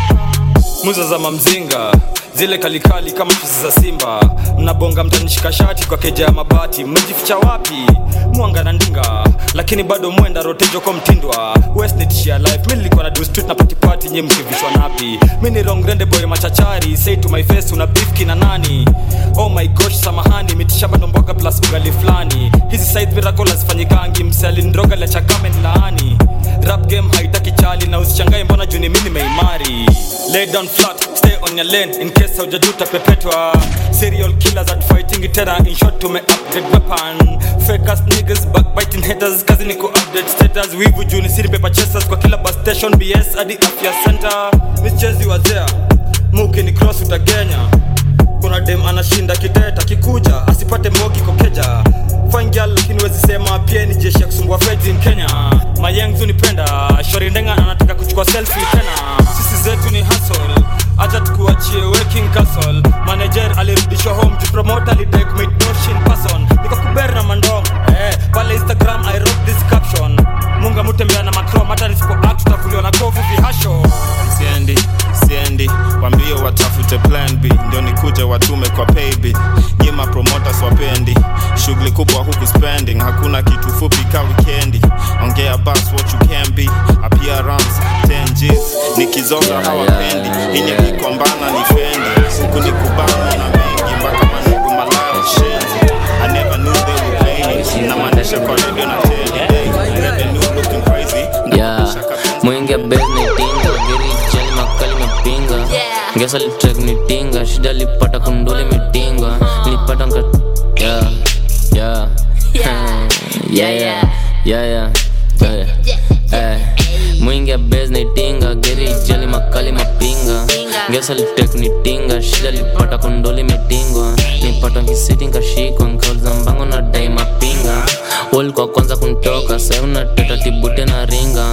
muza za mamzinga zile kalikali kama fisi za simba mnabonga mtanishika shati kwa keja ya mabati mmejificha wapi mwanga na ndinga lakini bado mwenda rotejo kwa mtindwa westnitshia life mi nilikuwa na dustut na patipati nye mkivishwa napi mi ni rongrende boy machachari say to my face una bifki na nani oh my gosh samahani mitishamba ndomboga plus ugali fulani hizi side miracle hazifanyikangi msealindroga la chakame ni laani rap game haitaki chali na usichangae mbona juni mimi nimeimari lay down flat stay on your lane in case haujajuta pepetwa serial killers at fighting tena in short tume upgrade weapon fake ass niggas backbiting haters kazi ni ku update status wivu juni siri paper chasers kwa kila bus station bs hadi afya center michezi wa there muki ni cross utagenya kuna dem anashinda kiteta kikuja asipate mogi kokeja fine girl lakini wezi sema pia ni jeshi ya kusumbua feds in kenya mayengzu nipenda shori ndenga anataka kuchukua selfie tena sisi zetu ni hustle acha tukuachie working castle manager alirudishwa home to promote alidek midoshin person nikakuber na mandom eh, pale instagram i wrote this caption munga mutembea na macrom hata nisipo act tutakuliwa na kovu vihasho siendi siendi wambie watafute plan b ndio nikuje watume kwa payb nyima promoters wapendi shughuli kubwa huku spending hakuna kitu fupi ka wikendi ongea bas what you can be appearance 10 Gs nikizoza hawapendi inye kikombana ni fendi huku ni kubana na mengi mpaka manugu malaya shenzi I never knew they were playing na manisha kwa radio na tele hey, revenue looking crazy yeah mwingi bes nitinga geri jali makali mapinga ngesa litrek nitinga shida lipata kundule mitinga nilipata nka yeah yeah yeah yeah yeah yeah yeah eh mwingi bes nitinga geri jali makali mapinga ngesa litrek nitinga shida lipata kundule mitingwa nipata nkisiti nkashikwa nkauliza mbango na dai mapinga walikuwa kwanza kuntoka sai unateta tibute na ringa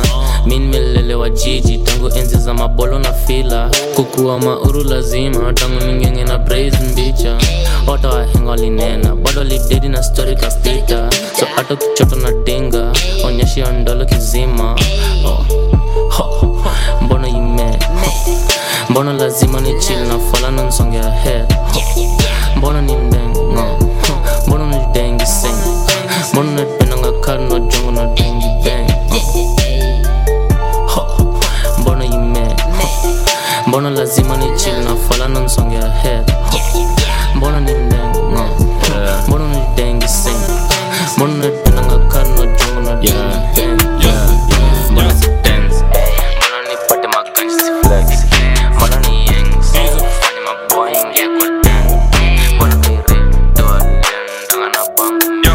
mi nimelelewa jiji tangu enzi za mabolo na fila kukuwa mauru lazima tangu ningenge na braze mbicha wata wahenga walinena bado lidedi na stori kapita so hata ukichoto na dinga onyeshia ndolo kizima oh. Ho. mbona ime mbona lazima ni chill na fala na nsongea head mbona ni mdengo mbona ni dengi sing mbona napendanga kari na jongo na dengi bang Ho. mbona ime mbona lazima ni chill na fala na nsongea head mbona ni mdengo mbona ni dengi sing mbona napendanga kari na jongo na dengi bang mbona si dance mbona nipate maganji si flex mbona ni yangs fanya maboy ingia kwa dance mbona ni red door ndanga na bangu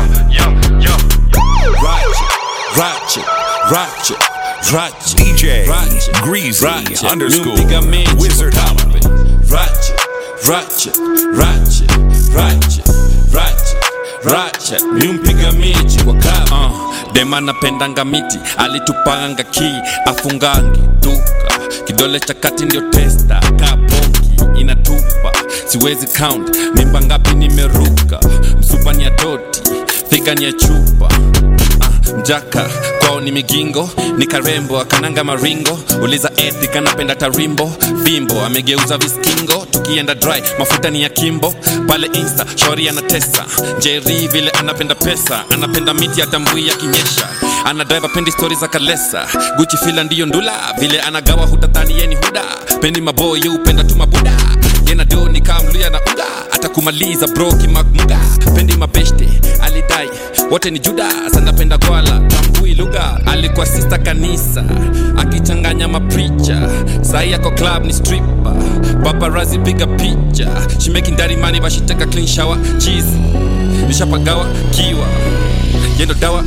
Ratchet, ratchet, ratchet. DJ Greasy underscore Wizard Holla. Ratchet, ratchet, ratchet, ratchet, ratchet, ratchet. Mimpiga miji kwa kama uh, dema napendanga miti alitupanga ki afungangi duka kidole cha kati ndio testa kaponki inatupa siwezi count mimba ngapi nimeruka msupa ni ya doti figa ni ya chupa Ah, mjaka kwao ni migingo ni karembo akananga maringo uliza eti kanapenda tarimbo vimbo amegeuza viskingo tukienda dry mafuta ni ya kimbo pale insta shori anatesa jeri vile anapenda pesa anapenda miti atambui akinyesha anadrive apendi stori za kalesa guchi fila ndiyo ndula vile anagawa hutadhani yeni huda pendi maboy upenda tu mabuda yena do ni kamluya na unga atakumaliza bro kimakmuga pendi mabeshte alidai wote ni judas anapenda gwala tambui lugha alikuwa sista kanisa akichanganya mapricha sai yako club ni stripper paparazi piga picha she making daddy money but she take a clean shower cheese nishapagawa kiwa yendo dawa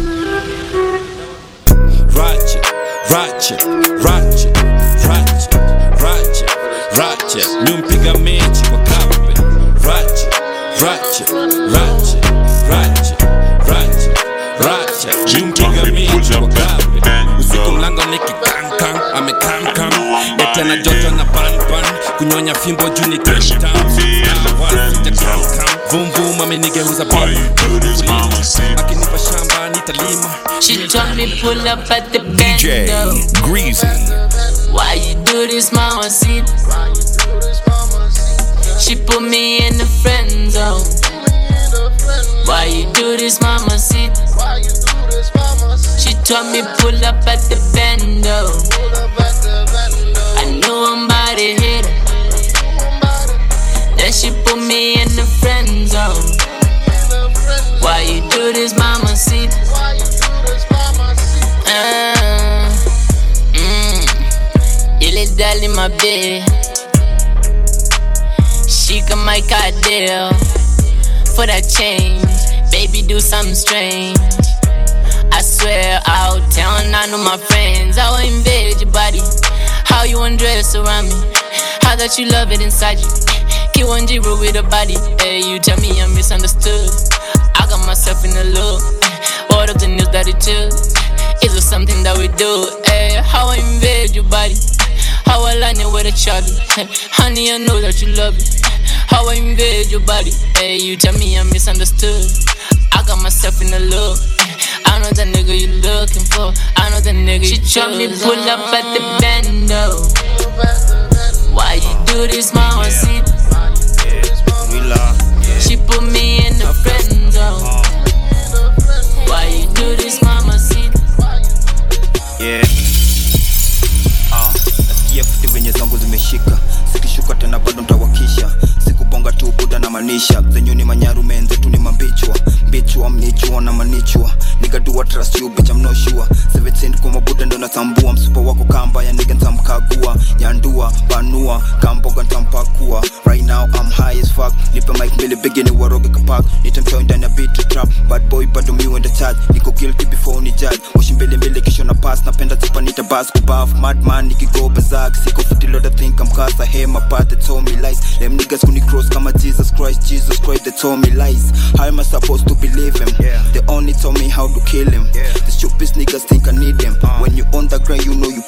ratchet ratchet ratchet ratchet ratchet ratchet mimpiga mechi kwa kape ratchet ratchet ratchet ratchet ratchet ratchet mimpiga mechi kwa kape usiku mlango nikikankam amekankam eti ana joto na panpan kunyonya fimbo juu ni tamtam vumvum amenigeuza bam akinipa shamba nitalima She told me pull up at the DJ bando. Greasy. Why you do this, mama? See, she put me in the friend zone. Why you do this, mama? See, she told me pull up at the bando. I know I'm about to hit her. Then she put me in the friend zone. Why you do this, mama? See. Uh, mm, il est dans ma bed. She can make a deal for that change. Baby, do something strange. I swear, out town, I know my friends. I will invade your body. How you undress around me? How that you love it inside you? Get one zero with a body. Hey, you tell me I'm misunderstood. I got myself in the loop. What of the news that it took? Is it something that we do? Hey, how I invade your body? How I line it with a charlie? Honey, I know that you love it. How I invade your body? Hey, you tell me I'm misunderstood. I got myself in the loop. I know the nigga you looking for. I know the nigga she you told me pull up at the bando. Why you do this, mama? See, she put me in the friend zone. Why you do this, mama? See. yeah. ah, nasikia futi venye zangu zimeshika zikishuka tena bado ntawakisha sikubonga tu buda na manisha zenyu ni manyaru menzetu ni mambichwa mbichwa mnichwa na manichwa nigadua trust you bitch I'm not sure 17 kwa mabuda ndo natambua msupa wako kamba ya nigga ntamkagua nyandua banua kamboga ntampakua right now I'm high as fuck nipe mic mbili bigi ni waroge kapak nitamtoa ndani ya beat to trap bad boy bado mi wenda charge niko guilty before ni judge washi mbili mbili kisho na pass napenda zipa nita bas kubaf madman nikigo bazak siko fiti lot of think I'm cause I hear my part they told me lies them niggas kuni cross kama Jesus Christ Jesus Christ they told me lies how am I supposed to believe him they only told me how to kill him the stupid niggas think I need them when you on the ground you know you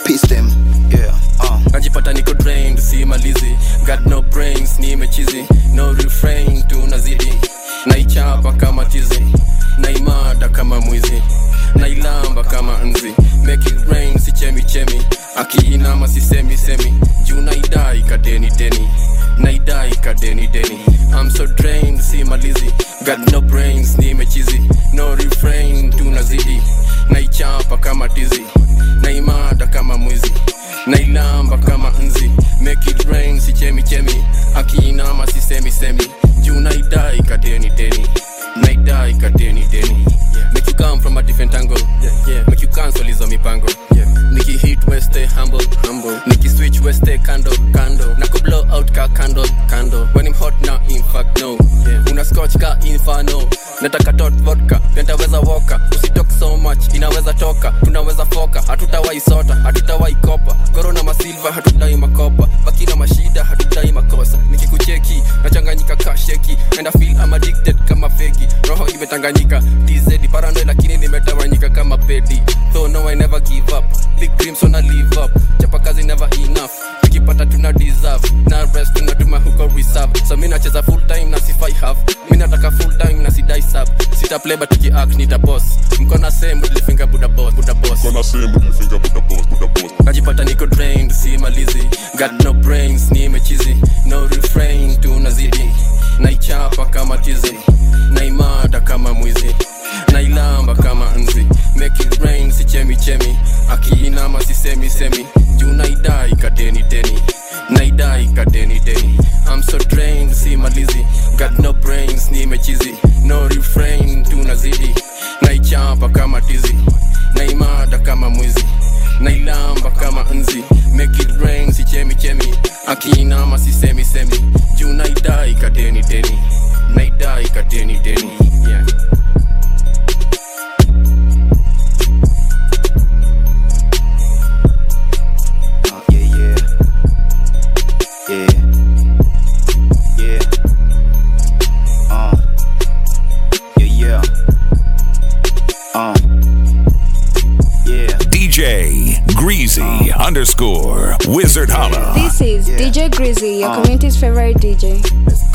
akiinama sisemi semi juu naidai kadeni deni naidai kadeni deni I'm so drained si malizi got no brains nimechizi no refrain tunazidi naichapa kama tizi naimada kama mwizi nailamba kama nzi make it rain si chemi chemi akiinama sisemi semi juu naidai kadeni deni naidai kadeni deni make you come from a different angle yeah, yeah. make you cancel hizo mipango yeah. niki hit weste humble humble niki switch weste kando kando na blow out ka kando kando when I'm hot now in fact no yeah. una scotch ka infano nataka tot vodka pentaweza woka usitok so much inaweza toka tunaweza foka hatutawai sota hatutawai kopa korona masilva hatudai makopa baki na mashida hatudai makosa nikikucheki nachanganyika kasheki and I feel I'm addicted kama feki roho imetanganyika tz paranoid lakini nimetawanyika kama pedi though no I never give up big dreams wanna live up chapa kazi never enough tukipata tuna deserve na rest tunatuma huko reserve so mi nacheza full time na sifai half mi nataka full time na sidai sub sita play but tukiact nita boss mkona same mudlifinga buda boss buda boss mkona same mudlifinga buda boss buda boss najipata niko drained si malizi got no brains ni mechizi no refrain tunazidi naichapa kama tizi naimada kama mwizi nailamba kama nzi make it rain si chemi chemi akiinama sisemi semi juu naidai kadeni deni naidai kadeni deni I'm so drained si malizi got no brains ni mechizi no refrain tunazidi naichapa kama tizi naimada kama mwizi nailamba kama nzi make it rain si chemi chemi akiinama sisemi semi juu naidai kadeni deni naidai kadeni deni yeah. yeah, yeah, yeah, uh, yeah, yeah, uh, yeah. DJ Greasy underscore Wizard Holla. This is DJ Grizzy, your Uh. community's favorite DJ.